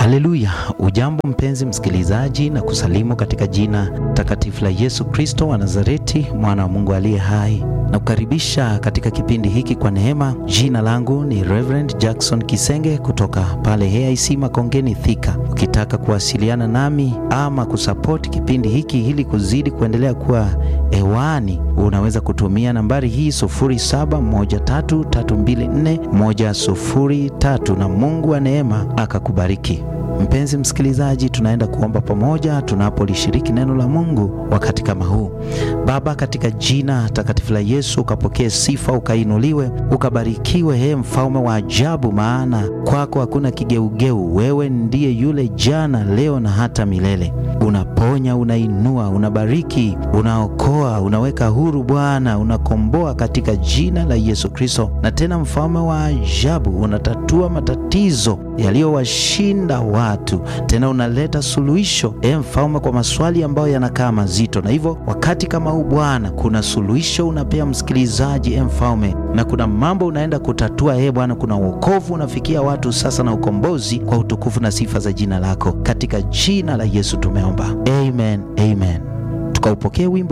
Haleluya! Ujambo mpenzi msikilizaji, na kusalimu katika jina takatifu la Yesu Kristo wa Nazareti, mwana wa Mungu aliye hai, na kukaribisha katika kipindi hiki kwa neema. Jina langu ni Reverend Jackson Kisenge kutoka pale AIC Makongeni Thika. Ukitaka kuwasiliana nami ama kusapoti kipindi hiki ili kuzidi kuendelea kuwa hewani, unaweza kutumia nambari hii 0713324103 na Mungu wa neema akakubariki. Mpenzi msikilizaji, tunaenda kuomba pamoja tunapolishiriki neno la Mungu wakati kama huu. Baba, katika jina takatifu la Yesu, ukapokee sifa, ukainuliwe, ukabarikiwe, he mfalme wa ajabu, maana kwako hakuna kigeugeu. Wewe ndiye yule jana, leo na hata milele. Unaponya, unainua, unabariki, unaokoa, unaweka huru Bwana, unakomboa katika jina la Yesu Kristo. Na tena mfalme wa ajabu, unatatua matatizo yaliyowashinda watu, tena unaleta suluhisho e mfalme, kwa maswali ambayo yanakaa mazito. Na hivyo wakati kama huu Bwana, kuna suluhisho unapea msikilizaji e mfalme, na kuna mambo unaenda kutatua e Bwana, kuna wokovu unafikia watu sasa na ukombozi, kwa utukufu na sifa za jina lako, katika jina la Yesu tumeomba, amen, amen. Tukaupokee wimbo